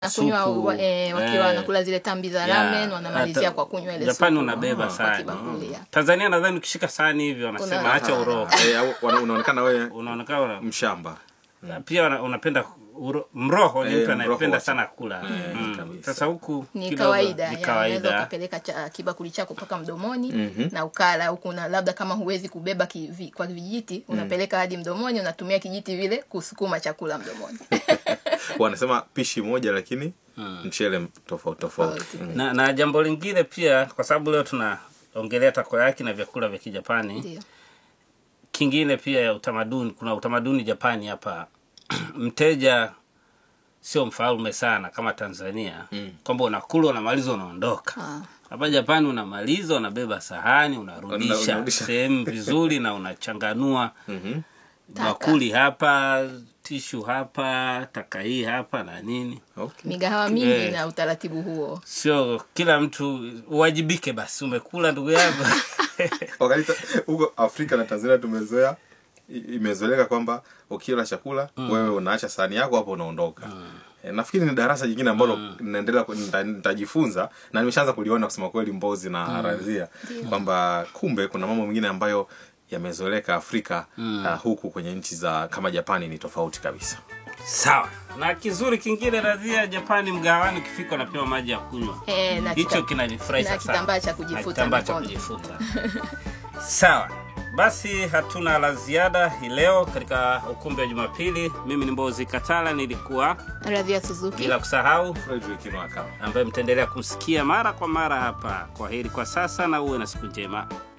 nakunywa supu, wa- eh, wakiwa eh, wanakula zile tambi za ya, ramen wanamalizia hata- kwa kunywa ile Japani supu, unabeba mm, kwa sana kibakuli, ya. Tanzania nadhani ukishika sahani hivyo wanasema Una- acha uroho Eh, au- wana- unaonekana wewe unaonekana una- mshamba pia una- unapenda uro, mroho ni Eh, mtu mroho anayependa wacha. sana kula Eh, Mm. kabisa. sasa huku ni kidogo kawaida ni ya, unaweza kawaida ukapeleka cha, kibakuli chako mpaka mdomoni na ukala huku na labda kama huwezi kubeba kivi, kwa vijiti unapeleka hadi mdomoni unatumia kijiti vile kusukuma chakula mdomoni wanasema pishi moja lakini mchele tofauti tofauti Tofauti. Mm. na, na jambo lingine pia kwa sababu leo tunaongelea takoyaki na vyakula vya kijapani ndio kingine pia ya utamaduni kuna utamaduni japani hapa mteja sio mfalme sana kama tanzania mm. kwamba unakula unamaliza unaondoka Ah. hapa japani unamaliza unabeba sahani unarudisha Unarudisha. sehemu vizuri na unachanganua Mhm. Taka. bakuli hapa tishu hapa taka hii hapa na nini Okay. migahawa mingi Eh. na utaratibu huo sio kila mtu uwajibike basi umekula ndugu yangu Wakati ta- huko afrika na tanzania tumezoea i- imezoeleka kwamba ukila chakula wewe unaacha sahani yako hapo unaondoka Eh, nafikiri ni darasa jingine ambalo naendelea ku- nita- nitajifunza na nimeshaanza kuliona kusema kweli mbozi na radhia kwamba kumbe kuna mambo mengine ambayo yamezoeleka afrika uh, huku kwenye nchi za kama japani ni tofauti kabisa sawa na kizuri kingine radhia japani mgawani ukifika unapewa maji ya kunywa Eh, na hicho kita- kinanifurahisha na sana. kitambaa cha Na kujifuta kitambaa cha mikono. kujifuta sawa basi hatuna la ziada hii leo katika ukumbi wa jumapili mimi ni mbozi katala nilikuwa radhia suzuki bila kusahau Frederick Nwaka. ambaye mtaendelea kumsikia mara kwa mara hapa kwa heri kwa sasa na uwe na siku njema